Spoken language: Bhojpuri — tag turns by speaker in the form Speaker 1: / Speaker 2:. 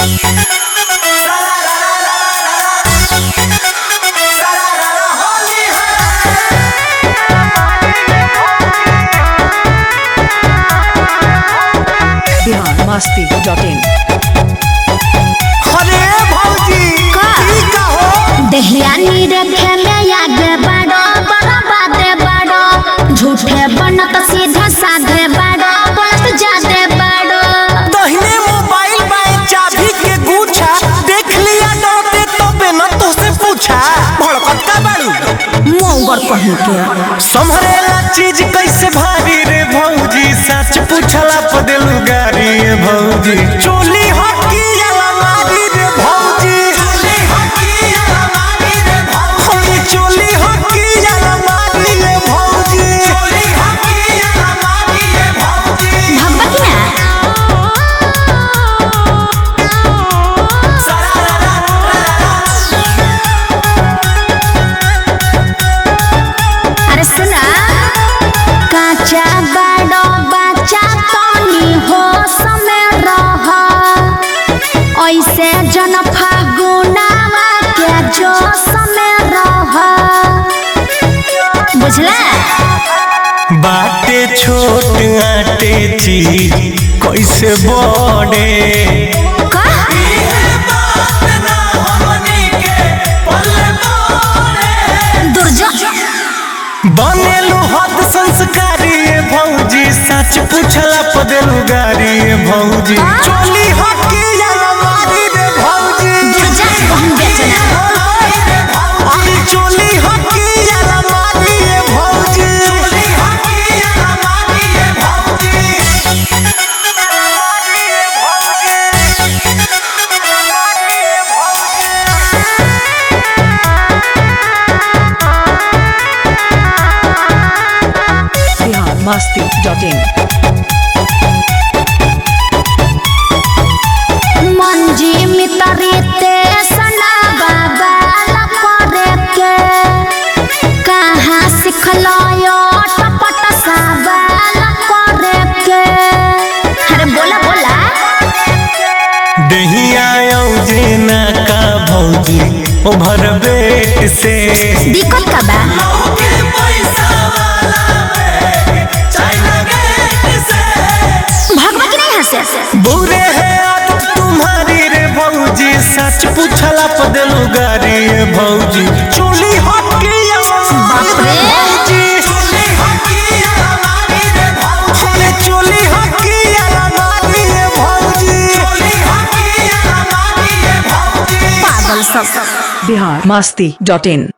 Speaker 1: बिहार मस्ती डॉट इन
Speaker 2: अरे भौजी
Speaker 3: का?
Speaker 2: ई का हो
Speaker 3: दहियानी रखे में आगे बढ़ो बड़ा बाते बढ़ो झूठे बनत सीधा साधे बढ़ो बोलत जादे बढ़ो
Speaker 2: दहिने मोबाइल बाए चाबी के गुच्छा देख लिया डरते तो बिना तो से पूछा भड़कत का बाड़ू
Speaker 3: मोंगर कहीं के
Speaker 2: संभरेला चीज कैसे भारी रे भौजी सच पूछला पदेलू गारी रे भौजी चोली हकी अलमारी रे भौजी चोली हकी अलमारी रे भौजी चोली हकी अलमारी रे भौजी चोली हकी अलमारी रे भौजी
Speaker 3: भब्बा की ना अरे सुना काचा बड़ो बच्चा तनी हो समय रह ऐसे जन फागुनावा के जो समय रह बुझला
Speaker 2: बाटे छोट आटे चीज कैसे बड़े
Speaker 3: का दुर्जो
Speaker 2: बनेलू हद संस्कारी ये भौजी सच पूछला पदेलू गारी ये भौजी
Speaker 3: हाँ?
Speaker 2: चोली हकी अलमारी रे भौजी
Speaker 3: दुर्जा कहूँ बेचना
Speaker 2: अरे चोली हकी अलमारी रे भौजी चोली हकी अलमारी रे भौजी
Speaker 1: बिहार मस्ती डॉट इन
Speaker 3: मंजी मितरीते सना बाबा लपरे के कहाँ सिखलो यो टपट साबा लपरे के अरे बोला बोला
Speaker 2: दहिया औजे ना का भौजी ओभर बेट से
Speaker 3: दिक्कत का बा भगवा की नहीं हंसे
Speaker 2: बुरे है आदत तुम्हारी रे भौजी सच पूछला पदलू गारी रे भौजी चोली हकी
Speaker 3: बाप रे।
Speaker 2: भौजी चोली हकी अलमारी रे भौजी अरे चोली हकी अलमारी रे भौजी चोली हकी अलमारी रे भौजी
Speaker 3: पागल सब
Speaker 1: बिहार मस्ती डॉट इन